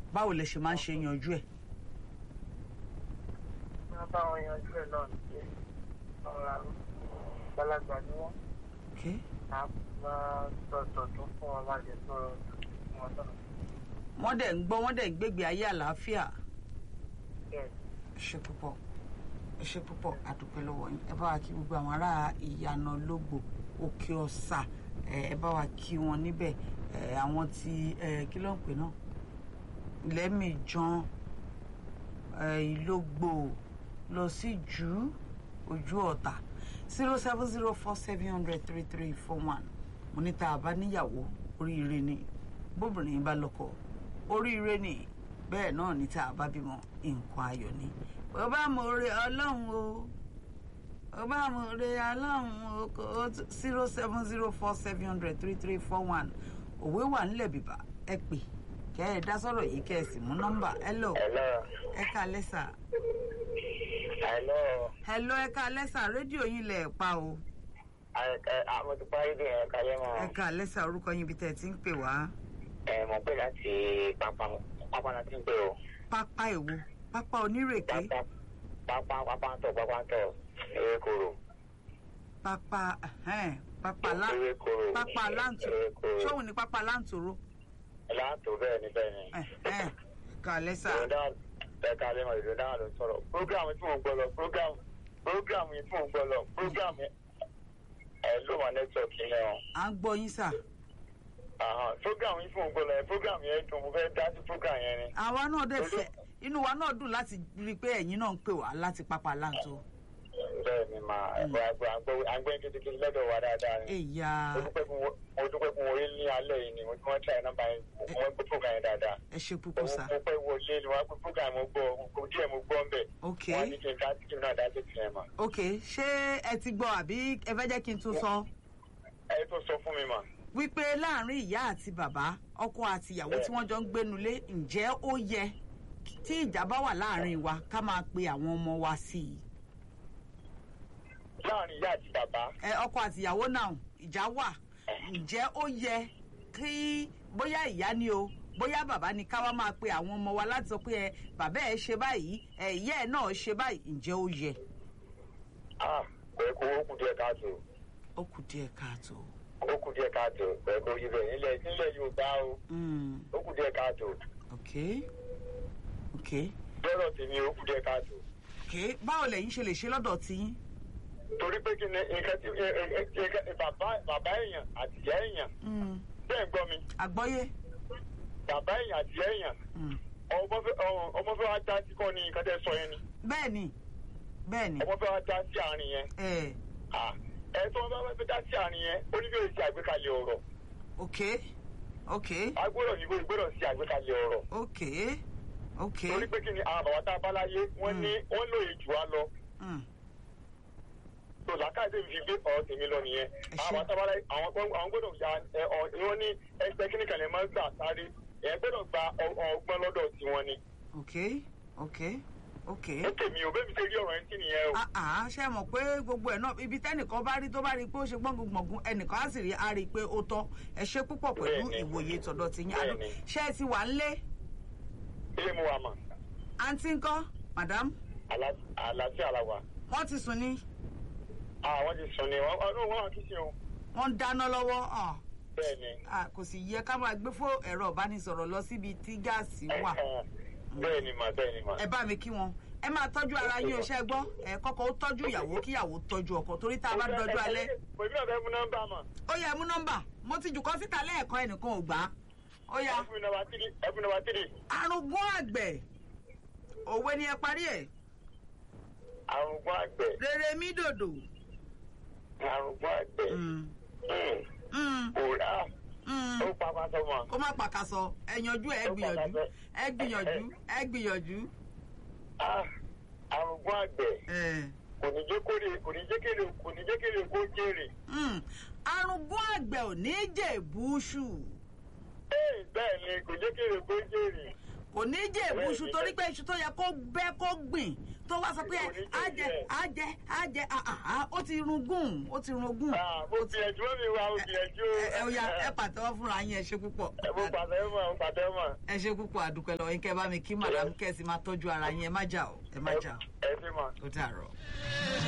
báwo lẹ ṣe máa ń ṣe yanjú ẹ̀. wọ́n bá wọn yanjú ẹ̀ náà ní ọ̀rọ̀ àrùn gbalagbà ni wọ́n Okay. á máa sọ̀tọ̀ tó fún wọn máa lè sọ̀rọ̀ fún wọn náà. wọ́n dẹ̀ ń gbọ́ wọ́n dẹ̀ ń gbégbé ayé àlàáfíà. bẹ́ẹ̀ ẹ ṣe púpọ̀ ẹ ṣe púpọ̀ àdúpẹ́ lọ́wọ́ yín ẹ bá wa kí gbogbo àwọn ará ìyànà lógbò òkè ọ̀sà ẹ ẹ bá wa kí wọn níbẹ̀ ẹ àwọn ti ẹ kí ló ń pè náà lẹ́mìíjan ẹ ìlógbò lọ sí jù ojú ọ̀tà zero seven zero four seven hundred three three four one mo ní tá a bá níyàwó oríire ni bóbìnrin bá lọ́kọ oríire ni bẹ́ẹ̀ náà ní tá a bá bímọ nǹkan ayọ̀ ni bó bá mo re ọlọ́run o bó bá mo re ọlọ́run o kò zero seven zero four seven hundred three three four one òwe wà nílẹ̀ bìbà ẹ pè kẹ́ ẹ dá sọ̀rọ̀ yìí kẹ́ ẹ sì mú nọ́mbà hello Hello. ẹ ká lẹ́sà Hello. hello ẹ ká lẹ́sà rédíò yín lẹ̀ pa o Àwọn ti parí bí ẹ̀ kalẹ́ mọ́. ẹ ká lẹ́sà orúkọ yín ibi tẹ́ ẹ ti ń pè wá Ẹ mọ̀ pé láti pápá pápá láti ń pè o. pápá èwo pápá onírèké Pápá pápá pápá ń tọ̀ pápá ń tọ̀ ewé koro. pápá ẹhẹ́n, pápá lá Ewé koro. pápá láǹtò Ewé koro. ṣóhun ní pápá láǹtòrò Láǹtò bẹ́ẹ̀ ni bẹ́ẹ̀ ni. ẹhẹ́n, ká lẹ́sà Ìrọ̀dá ẹ̀ka alẹ́ mọ̀ ìrọ̀dá ló ń sọ̀rọ̀. Prógrámù tí mò ń gbọ́ lọ, prógrámù prógrámù yìí tí mò ń gbọ́ lọ, prógrámù ẹ̀ ló wà nẹ́tíwọ̀kì yẹn o. à ń gbọ́ yín sà Àhàn, Prógrámù yìí tí mò ń gbọ́ lọ, prógrámù yẹn dùn, mo fẹ́ dá sí prógrámù yẹn ni. àwa náà dẹ̀ fẹ́ inú wa náà dùn láti rí i pé ẹ̀yin náà ń pè wá láti pápá láǹtò Bẹ́ẹ̀ ni màá ẹ̀kọ́ àgbẹ̀ kékeré lọ́dọ̀ wa dáadáa ni. ẹ̀yà Mo dúpẹ́ fún wo- mo dúpẹ́ fún wọlé ní alẹ́ yìí ni mo tí wọ́n try nọ́mbà yẹn mo gbé prógrámù yẹn dáadáa. ẹ ṣe púpọ̀ sà Mo pẹ́ wọlé ni wọ́n á gbé prógrámù mo gbọ́ mo díẹ̀ mo gbọ́ ń bẹ̀. ok Wọ́n á ní kí n dá sí kí n náà dá sí tiẹ̀ mọ̀. ok ṣé ẹ ti gbọ́ àbí ẹ fẹ́ jẹ́ kí n tún sọ Ẹ tó sọ fún mi mà. wípé láàrin ìyá àti bàbá ọkọ àti ìyàwó tí wọ́n jọ ń gbénulé ǹjẹ́ ó yẹ tí ìjà bá wà láàrin wa ká máa pe àwọn ọmọ wa sí i Láàrin ìyá àti bàbá. ẹ ọkọ àti ìyàwó náà ìjà wà ǹjẹ́ ó yẹ kí bóyá ìyá ni o bóyá bàbá ni ká wá máa pe àwọn ọmọ wa láti sọ pé ẹ bàbá ẹ ṣe báyìí ẹ ìyá ẹ náà ṣe báyìí ǹjẹ́ ó yẹ. Ah, pẹ̀lú kó ó kù díẹ̀ káàtó. ó kù díẹ̀ káàtó. Ó kù díẹ̀ káàtó. Pẹ̀lú kó yí bẹ̀ nílẹ̀ nílẹ̀ Yorùbá o. Mm, Ó kù díẹ̀ káàtó. ok ok Lọ́dọ̀ tèmi ó kù díẹ̀ káàtó. ok báwo lẹ̀yin ṣe lè ṣe lọ́dọ̀ tiyín. Torí pé kí ni nǹkan tí ẹ- ẹ- ẹ- ẹ- bàbá bàbá èèyàn àti ìyá èèyàn Mm, bẹ́ẹ̀ ń gbọ́ mi. àgbọ́yé. Bàbá èèyàn àti ìyá èèyàn Mm, ọmọ fẹ́ ọ- ọmọ fẹ́ wá dá sí kọ́ ni nǹkan tẹ́ sọ yẹn ni. bẹ́ẹ̀ ni bẹ́ẹ̀ ni Ọmọ fẹ́ wá dá sí àárín yẹn. ẹ Ah, Ẹ tó wọn bá fẹ́ dá sí àárín yẹn, ó ní bí o ṣe àgbékalẹ̀ ọ̀rọ̀. ok ok Agbọ́dọ̀ ní gbọ́dọ̀ ṣe àgbékalẹ̀ ọ̀rọ̀. ok ok. torí pé kí ni àwọn bàbá tá a bá láyé wọ́n ní wọ́n lóye jù wá lọ Mm, tó làákàtà fi gbé ọ̀rọ̀ tèmi lọ nìyẹn Ẹ ṣé. àwọn bàbá tá a bá láyé àwọn gbọ́dọ̀ àwọn gbọ́dọ̀ ya ẹ ọ wọ́n ní ẹgbẹ́ kíní kan lè máa gbà sáré ẹ gbọ́dọ̀ gba ọ- ọgbọ́n lọ́dọ̀ tiwọn ni ok ok ok. ó tèmi ò bẹ́ẹ̀ mi ṣe rí ọ̀rọ̀ yẹn sí nìyẹn o àá ṣe mọ̀ pé gbogbo ẹ̀ náà ibi tẹ́nìkan bá rí tó bá rí pé ó ṣe gbọ̀ngbọ̀ngbọ̀n ẹnìkan á sì rí á rí i pé ó tọ́ ẹ ṣe púpọ̀ pẹ̀lú Bẹ́ẹ̀ni. ìwòye tọ̀dọ̀ ti yín Bẹ́ẹ̀ni. Àdó- ṣé ẹ ti wà ń lé ilé mu wa mà àǹtí ńkọ́ madam Àlá- àlàáfíà la wà wọ́n ti sùn ní àwọn ti sùn ni wọ́n wọ́n wọ́n wà kí sí o wọ́n ń dáná lọ́wọ́ ah, bẹ́ẹ̀ ni ah, kò sì yẹ ká máa gbé fún ẹ̀rọ ìbánisọ̀rọ̀ lọ síbi tí gáàsì wà bẹ́ẹ̀ ni mà bẹ́ẹ̀ ni mà ẹ bá mi kí wọn ẹ máa tọ́jú ara yín o ṣe gbọ́ ẹ kọ́kọ́ ó tọ́jú ìyàwó kíyàwó tọ́jú ọkọ torí tá a bá dọjú alẹ́ pèmí náà fẹ́ mú nọ́mbà mà ó yẹ mú nọ́mbà mo ti jù kọ́ síta lẹ́ẹ̀kan ẹnìkan ò gbà á ó yá ẹ fún mi nọ́mbà tírì ẹ fún mi nọ́mbà tírì arúgbó àgbẹ̀ òwe ni ẹ parí ẹ̀ àrùngbọ́n àgbẹ̀ rere mi dòdò àrùngbọ́n àgbẹ̀ Mm, Mm. mm, òrà mm. ó papá sọmọ. kó má pàkàsọ ẹ yanjú ẹ gbìyànjú ẹ gbìyànjú ẹ gbìyànjú Ah, àrùngbọ́n àgbẹ̀ ẹ. kò ní jẹ́ kórè kò ní jẹ́ kéré kò ní jẹ́ kéré kó jèrè. Mm, arúgbó àgbẹ̀ ò ní jèbúṣù Ee, bẹ́ẹ̀ ni kò jẹ́ kéré kó jèrè. kò kò ní jẹ́ èbú iṣu torí pé iṣu tó yẹ kó bẹ́ kó gbìn tó wá sọ pé á jẹ á jẹ á jẹ àhà ó ti run gùn ó ti run gùn. Ah, mo gbìyànjú mi wá mo gbìyànjú. ẹ ẹ ó yá ẹ pàtẹ́wọ́ fúnra yín ẹ ṣe púpọ̀ mo pàtẹ́ mọ̀ mo pàtẹ́ mọ̀. ẹ ṣe púpọ̀ àdúpẹ́ lọ́wọ́ yín kẹ́ bá mi kí madam kẹ́sì máa tọ́jú ara yín ẹ má jà o ẹ má jà o ẹ ṣe mọ̀. ó dàrọ̀.